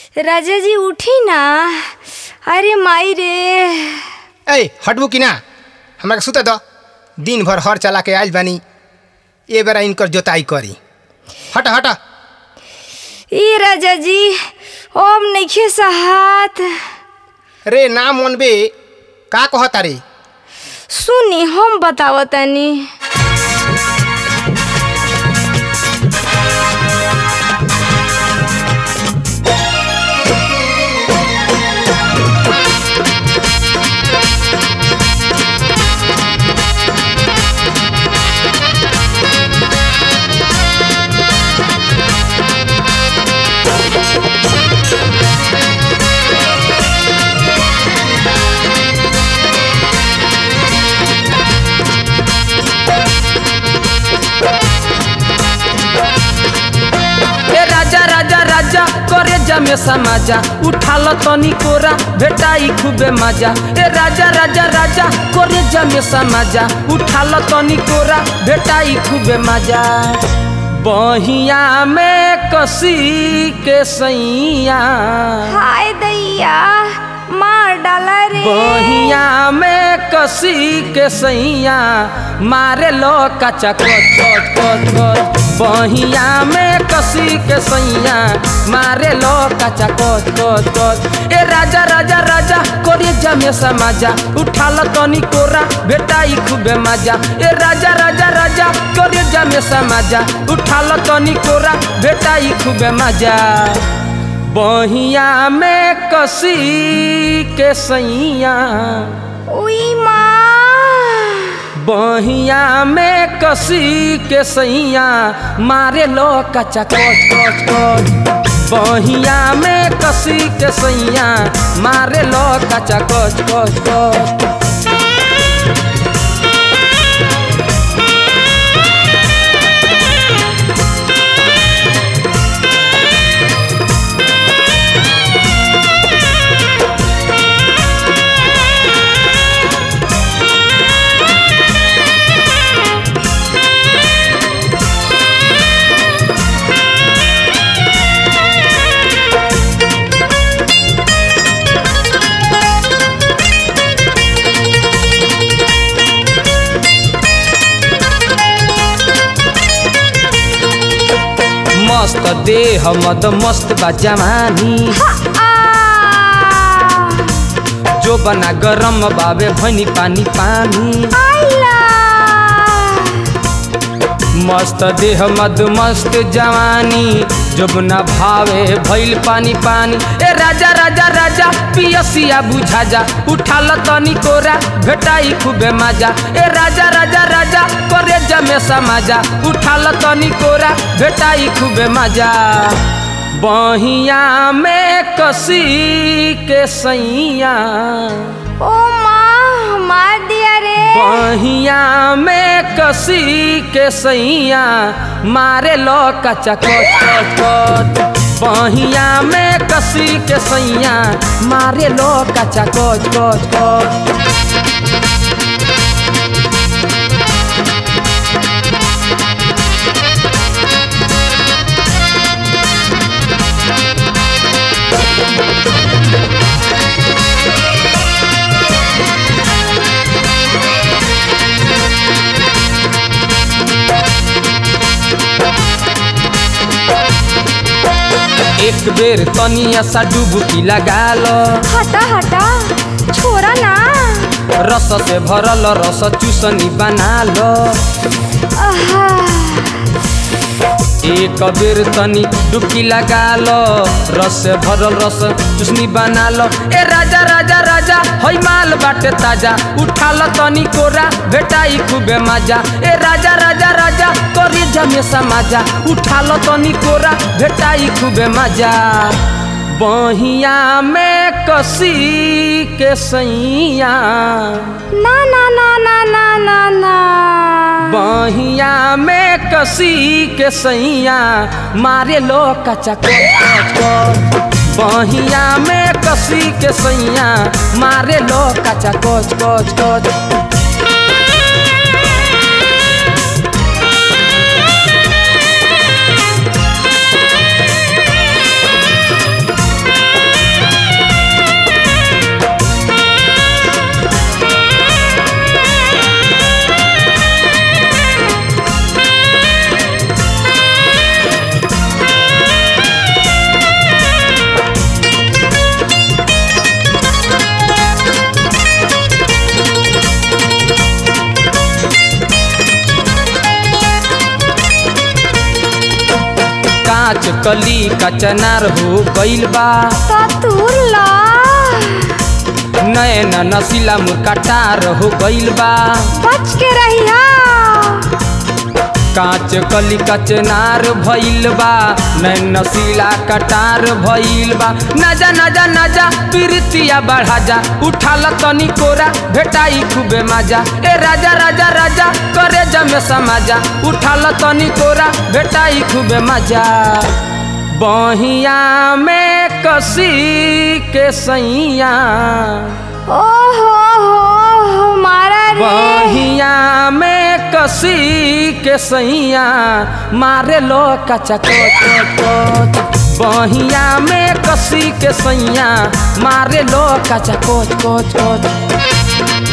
राजा जी उठी ना अरे माई रे ए हटबू कि ना हमरा के सुते दो दिन भर हर चला के आइल बानी ए बेरा इनकर जोताई करी हट हट ई राजा जी ओम नइखे सहात रे ना मनबे का कहता रे सुनी हम बतावतनी ए राजा राजा राजा करे जमे समाजा उठाल तनी कोरा भेटाई खूबे मजा ए राजा राजा राजा करे जमे समाजा उठाल तनी कोरा भेटाई खूबे मजा बहिया में कसी के सैया हाय दैया मार डाला रे बहिया में कसी के सैया मारे लो कचा कच कच कच कच बहिया में कसी के सैया मारे लो कचा कच कच कच ए राजा राजा राजा कोरी जमे समाजा उठाल तनी कोरा बेटाई खूबे मजा ए राजा राजा राजा कोरी जमे समाजा उठाल तनी कोरा बेटाई खूबे मजा बहिया में कसी के सैया उई माँ बहिया में कसी के सैया मारे लो कचा कच कच कच बहिया में कसी के सैया मारे लो कचा कच कच कच मस्त देह मद मस्त बा जवानी आ जो बना गरम बाबे भनी पानी पानी आइला मस्त देह मद मस्त जवानी जब न भावे भइल पानी पानी ए राजा राजा राजा पियसिया बुझा जा उठाल तनी कोरा भेटाई खूबे मजा ए राजा राजा राजा करे जमे समाजा उठाल तनी कोरा भेटाई खूबे मजा बहिया में कसी के सैया ओ माँ मार दिया रे बहिया में कसी के सैया मारे लो कचा कच कच कच बहिया में कसी के सैया मारे लो कचा कच कच कच एक बेर तनिया सा डुबकी लगा लो हटा हटा छोरा ना रस से भरल रस चूसनी बना लो आहा एक बेर तनी डुबकी लगा लो रस से भरल रस चुसनी बना लो ए राजा राजा राजा हई माल बाटे ताजा उठा लो तनी कोरा भेटाई खूबे मजा ए राजा राजा राजा करी जमे समाजा उठा लो तनी कोरा भेटाई खूबे मजा बहिया में कसी के सैया ना ना ना ना ना ना ना बहिया में कसी के सैया मारे लो कचा कच कच बहिया में कसी के सैया मारे लो कचा कच कच कच ओ कांच कली कचनार हो गइल बा तो तूर ला नैन नसीला मुरकाटार हो गइल बा बच के रहिया कांच कली कचनार भइल बा नैन नसीला कटार भइल बा नजा नजा नजा प्रीतिया बढ़ा जा उठाल तनी कोरा भेटाई खूबे मजा ए राजा राजा राजा करे जमे समाजा उठाल तनी कोरा भेटाई खूबे मजा बहिया में कसी के सैया ओ हो हो मारा रे बहिया में कसी के सैया मारे लो कचा कोच कोच बहिया में कसी के सैया मारे लो कचा कोच कोच कोच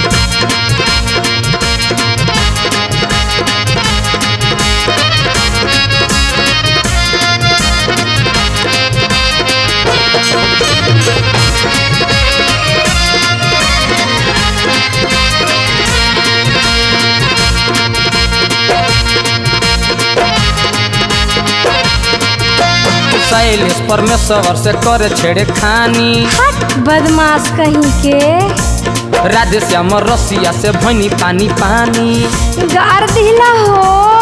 शैलेश परमेश्वर से करे छेड़े खानी हट बदमाश कहीं के राधे श्याम रसिया से भनी पानी पानी गार दिला हो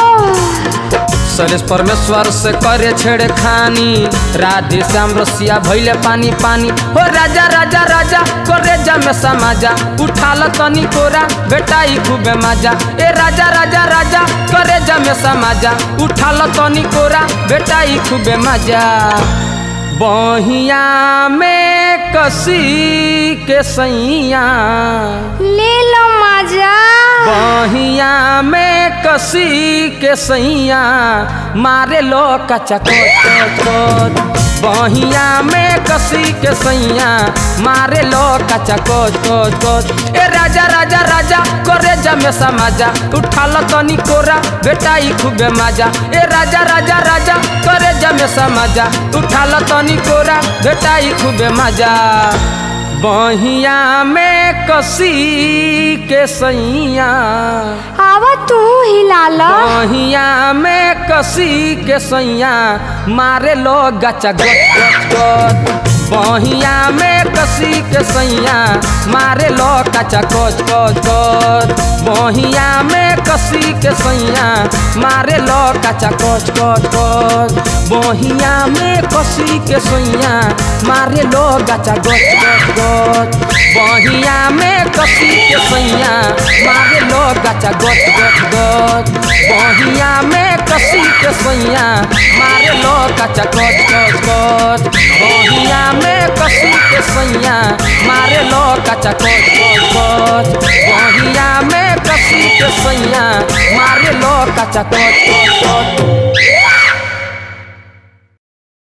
शैलेश परमेश्वर से करे छेड़े खानी राधे श्याम रसिया भैले पानी पानी हो राजा राजा राजा करे जमे समाजा उठाल तनी कोरा बेटाई खूबे मजा ए राजा राजा राजा करे जमे समाजा उठाल तनी कोरा बेटाई खूबे मजा बहिया में कसी के सैया ले लो मजा बहिया में कसी के सैया मारे लो कचा कोच कोच बहिया में कसी के सैया मारे लो कचा कोच कोच कोच ए राजा राजा राजा करे जमे समाजा उठाल तनी कोरा बेटाई खूबे मजा ए राजा राजा राजा करे जमे समाजा उठाल तनी कोरा बेटाई खूबे मजा बहिया में कसी के सैया आवा तू हिला लो बहिया में कसी के सैया मारे लो गचा गच गच गच बहिया में कसी के सैया मारे लो कचा कोच कोच कोच बहिया में कसी के सैया मारे लो कचा कोच कोच कोच बहिया में कसी के सैया मारे लो गचा गोच गोच गोच बहिया में कसी के सैया मारे लो गचा गोच गोच गोच बहिया में कसी के सैया मारे लो गचा गोच गोच गोच बहिया में कसी के सैया मारे लो गचा गोच गोच गोच बहिया में कसी के सैया मारे लो गचा गोच गोच गोच